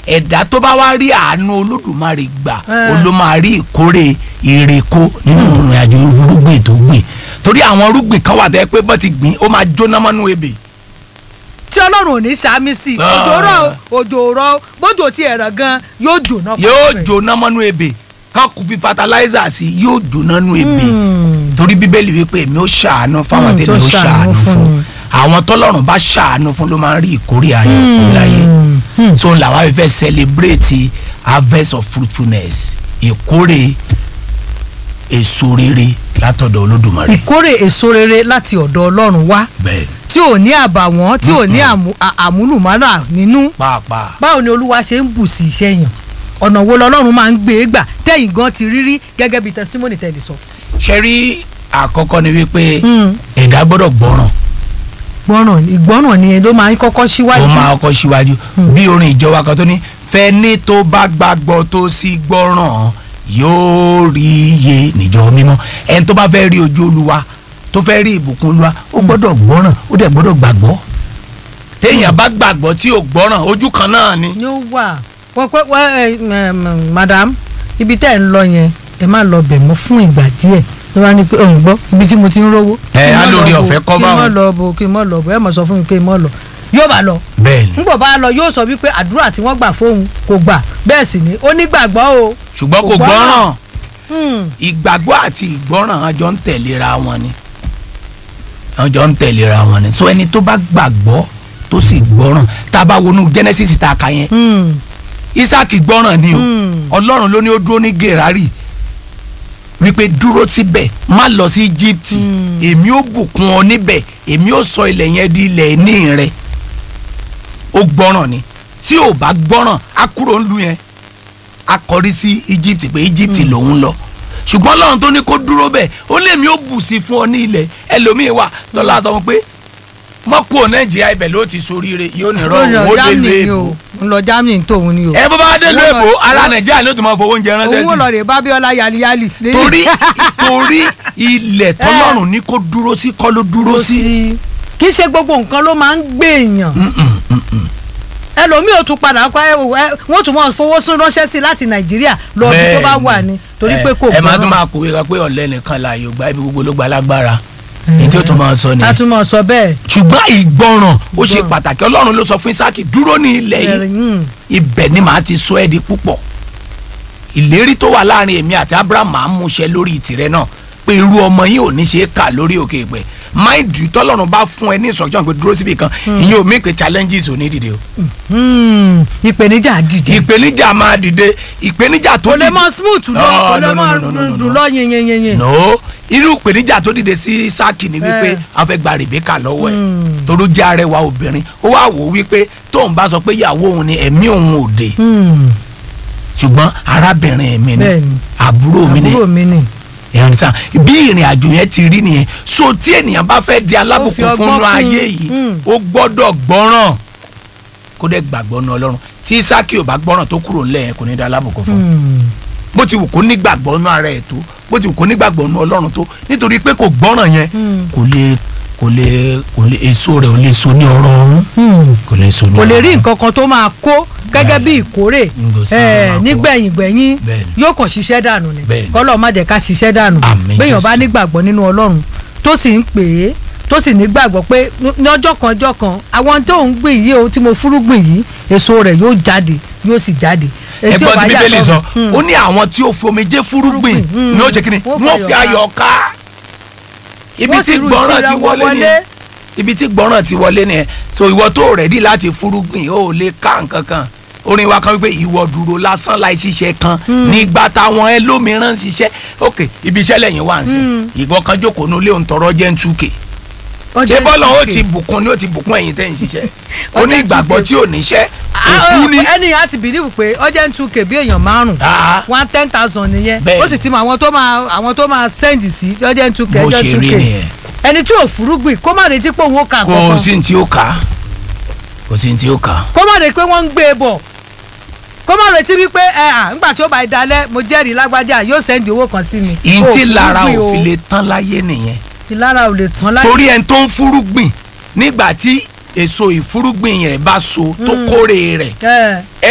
ẹ̀dá tó bá wá rí àánú olódùmarè gbà Eh. ó ló máa rí ìkórè ìrèkó nínú ìrìn àjò irúgbìn tó gbìn torí àwọn irúgbìn kan wà tẹ́ pé bọ́ ti gbìn ó máa jóná mọ́nú ebè tí ọlọ́run ò ní sàmì sí i Ah. òjò rọ̀ òjò rọ̀ bójú ti ẹ̀rọ gan yóò jóná. yóò pẹ̀lú ẹ̀. jóná mọ́nú ebè ká kò fi fertilizer sí i yóò jóná nú ebè Hmm. torí bíbélì wípé èmi ó ṣàánú fáwọn Hmm, tèmi tó ó ṣàánú ṣàánú fún fún mi. àwọn tọ́lọ́run bá ṣàánú fún ló máa ń rí ìkórè ayọ̀ kó láyé Hmm. so làwọn á fẹ́ celebrate harvest of fruitfulness ìkórè èso rere látọ̀dọ̀ olódùmarè ìkórè èso rere láti ọ̀dọ̀ ọlọ́run wá bẹ́ẹ̀ tí ò ní àbàwọ́n tí ò ní àmú- à- àmúlùmálà nínú pàápàá báwo ni olúwa ṣe ń bù sí iṣẹ́ yàn ọ̀nà wo lọ́lọ́run máa ń gbé e gbà tẹ̀yìn gan ti rírí gẹ́gẹ́ bí testimony tẹ̀lé sọ. ṣe rí àkọ́kọ́ ni wípé Hmm. ẹ̀dá gbọ́dọ̀ gbọ́ràn gbọ́ràn ìgbọ́ràn ni ló máa ń kọ́kọ́ ó síwájú. máa kọ́ síwájú bí orin ìjọba kan tó ní fẹ́ni tó bá gbàgbọ́ tó sì gbọ́ràn yóò rí iye níjọ mímọ́ ẹni tó bá fẹ́ rí ojú olúwa tó fẹ́ rí ìbùkún olúwa ó gbọ́dọ̀ gbọ́ràn ó dẹ̀ gbọ́dọ̀ gbàgbọ́ téèyàn bá gbàgbọ́ tí ò gbọ́ràn ojú kan náà ni ni ó wà wọ́n pẹ́ wọ́n ẹ ẹ madam ibi tẹ́ ẹ̀ ń lọ yẹn ẹ má lọ bẹ̀ mọ́ fún ìgbà díẹ̀ ló wá ní pé òun gbọ́ ibi tí mo ti ń rówó. Ẹ, kí n á má lórí lọ ọ̀fẹ́ bo, kọ́ kí n má báwọn. lọ bo kí n má lọ bo ẹ mọ̀ sọ fún mi kí n má lọ yóò bá lọ bẹ́ẹ̀ ni nígbà bá lọ yóò sọ wípé àdúrà tí wọ́n gbà fóun kò gbà bẹ́ẹ̀ sì ni ó nígbàgbọ́ o. ṣùgbọ́n kò Kò gbọ́ràn. gbọ́ràn Hmm. ìgbàgbọ́ àti ìgbọ́ràn àjọ ń tẹ̀léra wọn ni àjọ ń tẹ̀léra wọn ni so ẹni tó bá gbàgbọ́ tó sì gbọ́ràn tá a bá wọnú Genesis tá a kà yẹn Hmm. Isaac gbọ́ràn ni o Hmm. Ọlọ́run ló ní ó dúró ní Gerari wípé dúró síbẹ̀ má lọ sí Egypt Hmm. èmi ó bùkún ọ níbẹ̀ èmi ó sọ ilẹ̀ yẹn di ilẹ̀ ní rẹ ó gbọ́ràn ni tí ò bá gbọ́ràn á kúrò ńlu yẹn á kọrí sí Egypt pé Egypt lòun lọ ṣùgbọ́n Ọlọ́run tó ní kó dúró bẹ́ẹ̀ ó lé mi ó bù sí fún ọ ní ilẹ̀ ẹlòmíín wà tọ́lá sọ fún pé mọ́kù ò Nàìjíríà ibẹ̀ ló ti soríire yóò ní rọ ó lọ òun ó dé lu Germany ni èbó o ń lọ Germany tóun ni o. ẹ bó bá dé lu Owó èbó lọ- ara owó- Nàìjíríà ló ti máa fowó oúnjẹ ránṣẹ́ owó lọ sí rè Bábíọ́lá yaliyali. torí torí ilẹ̀ tọ́lọ́run ní kó dúró sí kọ́ ló dúró sí. kì í ṣe gbogbo nǹkan ló máa ń gbé èèyàn Mm-mm, mm-mm. ẹlòmíì ò tún padà pa ẹ ẹ wọ́n tún máa fowó sún ránṣẹ́ sí láti Nàìjíríà lọ bí tó bá wà ní torí pé kò ẹ máa tún gbọ́ràn. máa kówé kan pé ọ̀lẹ́ nìkan la yóò gba ibi gbogbo ló gba lágbára èyí tí ó tún máa sọ a nìyẹn tún máa sọ bẹ́ẹ̀. ṣùgbọ́n ìgbọràn ó ṣe Ìgbọràn. pàtàkì ọlọ́run ló sọ fún Ísákì dúró ní ilẹ̀ yìí Mm. ibẹ̀ ni màá ti sọ ẹ́ di púpọ̀ ìlérí tó wà láàrin èmi àti Abraham máa ń múṣẹ lórí tìrẹ náà pé irú ọmọ yìí ò ní ṣe é kà lórí òkè ìpẹ́ mind you tọ́lọ́run bá fún ẹ ní instruction pé dúró síbi kan ìyẹn ò mí pé challenges ò ní dìde o Mm. ìpèníjà dìde. ìpèníjà máa dìde ìpèníjà tó kò lè dìde mọ smooth lọ No, kò lè no, mọ no, no, no, no, no. dùn lọ yẹnyẹnyẹnyẹn. no irú ìpèníjà tó dìde sí Ísákì ni wípé Eh. a fẹ́ gba Rèbékà lọ́wọ́ ẹ̀ Mm. toró jẹ́ arẹwà obìnrin ó wá wò ó wípé tóun bá sọ pé ìyàwó òun ni ẹ̀mí òun ò dé Mm. ṣùgbọ́n arábìnrin mi ni Bẹ́ẹ̀ni. àbúrò mi ni àbúrò mi ni. ẹ̀rìn sàn bí ìrìn àjò yẹn ti rí nìyẹn so tí ènìyàn bá fẹ́ di Ó alábùkún fi ọgbọ́n fún inú kún. ayé yìí Mm. ó gbọ́dọ̀ gbọ́ràn kó dẹ̀ gbàgbọ́ ní Ọlọ́run tí Ísákì ò bá gbọ́ràn tó kúrò ńlẹ̀ yẹn kò ní di alábùkún fún un Mm. bó ti wù kó nígbàgbọ́ nú ara ẹ̀ tó bó ti wù kó nígbàgbọ́ nú ọlọ́run tó nítorí pé kò gbọ́ràn yẹn Mm. kò lè kò lè kò lè èso rẹ̀ ò lè so ní ọrọ̀ ọ̀run Mm. kò lè so ní kò lè rí ọrọ̀ nǹkan kan tó máa kó gẹ́gẹ́ bí ìkórè Ngo sí ẹ̀, máa kó. nígbẹ̀yìn gbẹ̀yìn Bẹ́ẹ̀ni. yóò kàn ṣiṣẹ́ dànù ni Bẹ́ẹ̀ni. kọ́lọ́ má jẹ́ ká ṣiṣẹ́ dànù Àmín béèyàn bá Jésù. nígbàgbọ́ nínú Ọlọ́run tó sì ń pè é tó sì nígbàgbọ́ pé ní ọjọ́ kan ọjọ́ kan àwọn tó ń gbìn yìí o tí mo fúrúgbìn yìí èso rẹ̀ yóò jáde yóò sì jáde. Èyí tí ò ẹgbọ́n bá tí yà bíbélì sọ Mm. ó ní àwọn tí ó fi omijé fúrúgbìn Mm. ní ó ṣe kíni Wọ́n wọ́n fi fi ayọ̀ ayọ̀ ká ibi Wọ́n tí sì ru gbọ́ràn ìtura ti wọn wọlé nìyẹn ibi tí gbọ́ràn ti wọlé nìyẹn so ìwọ tó rẹ̀dí láti fúrúgbìn ó lè ká nǹkan kan orin wa kan wípé ìwọ dúró lásán láì ṣiṣẹ́ kan nígbà táwọn ẹlòmíràn ń ṣiṣẹ́ ok ibi iṣẹ́ lẹ́yìn wá ń sìn ìwọ kan jókòó ní ilé òǹtọ̀rọ̀ jẹ́ ń túkè ṣé bọ́lá ó ti bùkún ni ó ti bùkún ẹ̀yin tẹ́ ń ṣiṣẹ́ ó ní ìgbàgbọ́ tí ò níṣẹ́ òkú ni ẹni á ti bìlíìfù pé ọjọ́ ń tún kèbí èèyàn márùn Ah. one ten thousand nìyẹn Bẹ́ẹ̀ni. ó sì ti mọ àwọn tó máa àwọn tó máa send sí ọjọ́ ń tún kè bó ọjọ́ ń ṣe tún rí kè nìyẹn ẹni tí ò fúrúgbìn kó má retí pé òun ó kà kò kankan sí ní tí ó kà á kò sí ní tí ó kà á. kó má retí pé wọ́n ń gbé e bọ̀ kó má retí wípé ẹ à ńgbà tí ó bá dalẹ̀ mo jẹ́rìí lágbájá yóò send owó kan sí mi. ìyìn Ó tí lára fúrúgbìn o. òfin lè tán láyé nìyẹn ìlara ò lè tán láyé. torí ẹni tó ń fúrúgbìn nígbà tí èso ìfúrúgbìn yẹn bá so tó kórè rẹ̀ ẹ